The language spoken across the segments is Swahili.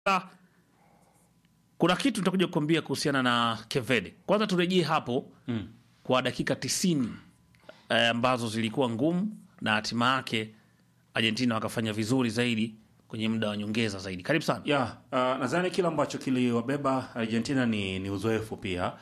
Sasa, kuna kitu nitakuja kukwambia kuhusiana na Kevede. Kwanza turejee hapo mm. kwa dakika tisini eh, ambazo zilikuwa ngumu na hatima yake Argentina wakafanya vizuri zaidi kwenye muda wa nyongeza zaidi. Karibu sana. ya uh, nadhani kile ambacho kiliwabeba Argentina ni, ni uzoefu pia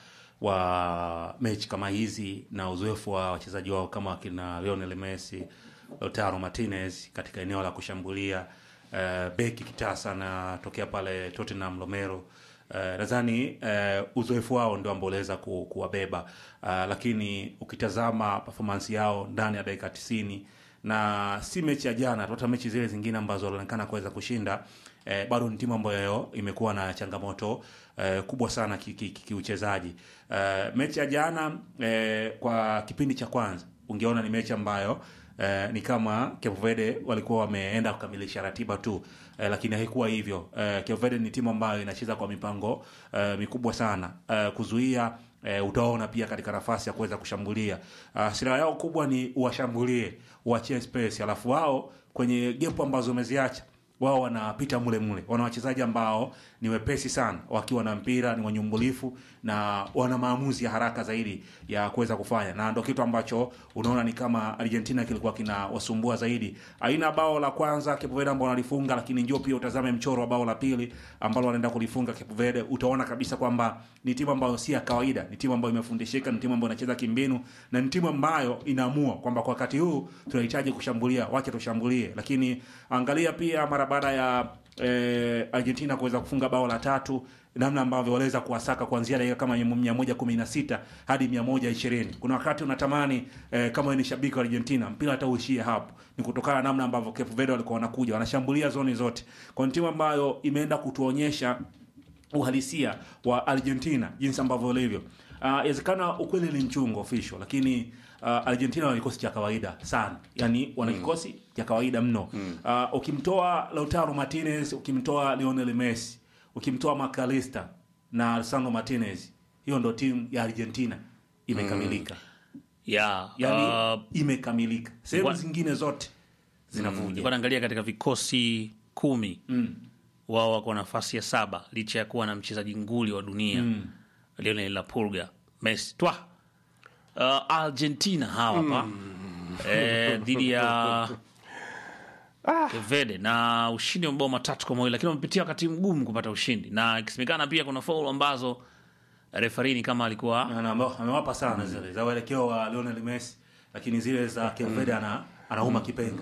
wa mechi kama hizi na uzoefu wa wachezaji wao kama wakina Lionel Messi, Lautaro Martinez katika eneo la kushambulia uh, beki kitasa na tokea pale Tottenham Romero uh, nadhani uh, uzoefu wao ndio ambao uliweza ku, kuwabeba uh, lakini ukitazama performance yao ndani ya dakika tisini na si mechi ya jana tu, hata mechi zile zingine ambazo walionekana kuweza kushinda eh, bado ni timu ambayo imekuwa na changamoto eh, kubwa sana kiuchezaji ki, ki, ki eh, mechi ya jana eh, kwa kipindi cha kwanza ungeona ni mechi ambayo eh, ni kama Cape Verde walikuwa wameenda kukamilisha ratiba tu eh, lakini haikuwa hivyo. Eh, Cape Verde ni timu ambayo inacheza kwa mipango eh, mikubwa sana eh, kuzuia E, utaona pia katika nafasi ya kuweza kushambulia. Uh, silaha yao kubwa ni uwashambulie, uachie space, alafu wao kwenye gepu ambazo umeziacha wao wanapita mule mule. Wana wachezaji ambao ni wepesi sana wakiwa na mpira, ni wanyumbulifu na wana maamuzi ya haraka zaidi ya kuweza kufanya, na ndo kitu ambacho unaona ni kama Argentina kilikuwa kinawasumbua zaidi. Aina bao la kwanza Cape Verde ambao wanalifunga, lakini njoo pia utazame mchoro wa bao la pili ambalo wanaenda kulifunga Cape Verde, utaona kabisa kwamba ni timu ambayo si ya kawaida, ni timu ambayo imefundishika, ni timu ambayo inacheza kimbinu na ni timu ambayo inaamua kwamba kwa wakati huu tunahitaji kushambulia, wacha tushambulie. Lakini angalia pia mara baada ya eh, Argentina kuweza kufunga bao la tatu, namna ambavyo waliweza kuwasaka kuanzia dakika kama mia moja kumi na sita hadi mia moja ishirini. Kuna wakati unatamani eh, kama ni shabiki wa Argentina mpira hata uishie hapo, ni kutokana na namna ambavyo Cape Verde walikuwa wanakuja wanashambulia zoni zote, kwa timu ambayo imeenda kutuonyesha uhalisia wa Argentina jinsi ambavyo ulivyo. Inawezekana uh, ukweli ni mchungu official, lakini uh, Argentina wana kikosi cha kawaida sana, yani wana kikosi mm. cha kawaida mno mm. uh, ukimtoa Lautaro Martinez, ukimtoa Lionel Messi, ukimtoa McAllister na Alessandro Martinez, hiyo ndo timu ya Argentina imekamilika mm. yeah, yani uh, imekamilika. Sehemu wa- zingine zote zinavuja nilikuwa naangalia katika vikosi kumi mm. wao wako nafasi ya saba licha ya kuwa na mchezaji nguli wa dunia mm. Lionel La Pulga Messi twa uh, Argentina hawa hapa eh, dhidi ya Cape Verde na ushindi wa mabao matatu kwa mawili, lakini wamepitia wakati mgumu kupata ushindi, na ikisemekana pia kuna faulu ambazo refarini kama alikuwa Na- na- ambao amewapa sana zile za uelekeo wa Lionel Messi, lakini zile za Cape Verde ana anauma kipenga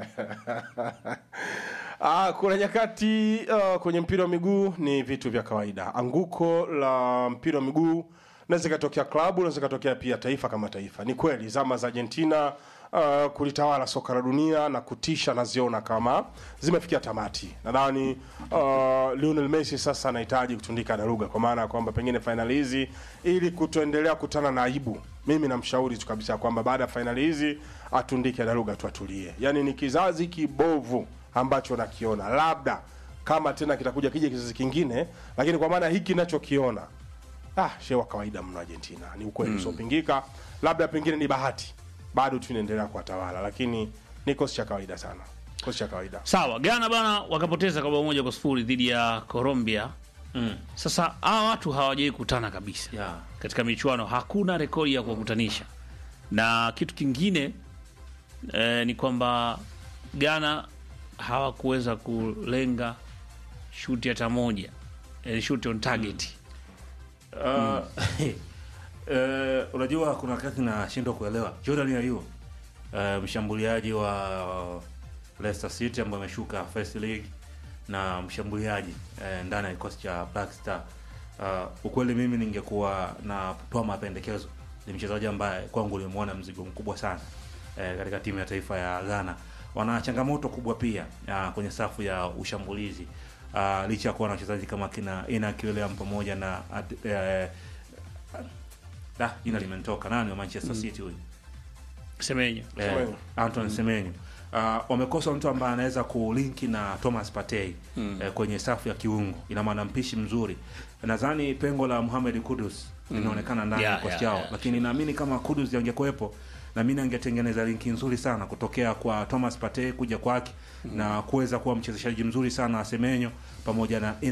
Ah, kuna nyakati uh, kwenye mpira wa miguu ni vitu vya kawaida. Anguko la mpira wa miguu naweza ikatokea klabu, naweza ikatokea pia taifa kama taifa. Ni kweli zama za Argentina uh, kulitawala soka la dunia na kutisha, naziona kama zimefikia tamati. Nadhani uh, Lionel Messi sasa anahitaji kutundika daruga, kwa maana ya kwamba pengine fainali hizi, ili kutoendelea kutana na aibu, mimi namshauri tu kabisa kwamba baada ya fainali hizi atundike daruga tu, atulie. Yani ni kizazi kibovu ambacho nakiona, labda kama tena kitakuja kija kizazi kingine, lakini kwa maana hiki nachokiona ah, shewa kawaida mno Argentina, ni ukweli usiopingika. Labda pengine ni bahati, bado tu inaendelea kuwatawala, lakini ni kikosi cha kawaida sana, kikosi cha kawaida. sawa. Ghana bana wakapoteza kwa bao moja kwa sifuri dhidi ya Colombia. mm. Sasa hawa watu hawajawai kutana kabisa yeah. katika michuano, hakuna rekodi ya kuwakutanisha. Na kitu kingine eh, ni kwamba Ghana hawakuweza kulenga shuti hata moja, eh, shuti on target. Uh, eh, unajua kuna wakati nashindwa kuelewa Jordan Ayew uh, mshambuliaji wa Leicester City ambaye ameshuka first league na mshambuliaji eh, ndani ya kikosi cha Black Star. Uh, ukweli mimi ningekuwa natoa mapendekezo, ni mchezaji ambaye kwangu nimemwona mzigo mkubwa sana eh, katika timu ya taifa ya Ghana. Wana changamoto kubwa pia uh, kwenye safu ya ushambulizi uh, licha ya kuwa na wachezaji kama kina Inak William pamoja na Ad- eh, da jina limenitoka nani wa Manchester City huyu Semenyo eh, Semenyo. Anton Semenyo uh, wamekosa mtu ambaye anaweza kulinki na Thomas Partey eh, kwenye safu ya kiungo, ina maana mpishi mzuri. Nadhani pengo la Mohamed Kudus linaonekana ndani ya Yeah, kikosi yeah, chao, yeah. lakini naamini kama Kudus angekuwepo na mimi angetengeneza linki nzuri sana kutokea kwa Thomas Partey kuja kwake na kuweza kuwa mchezeshaji mzuri sana wa Semenyo pamoja na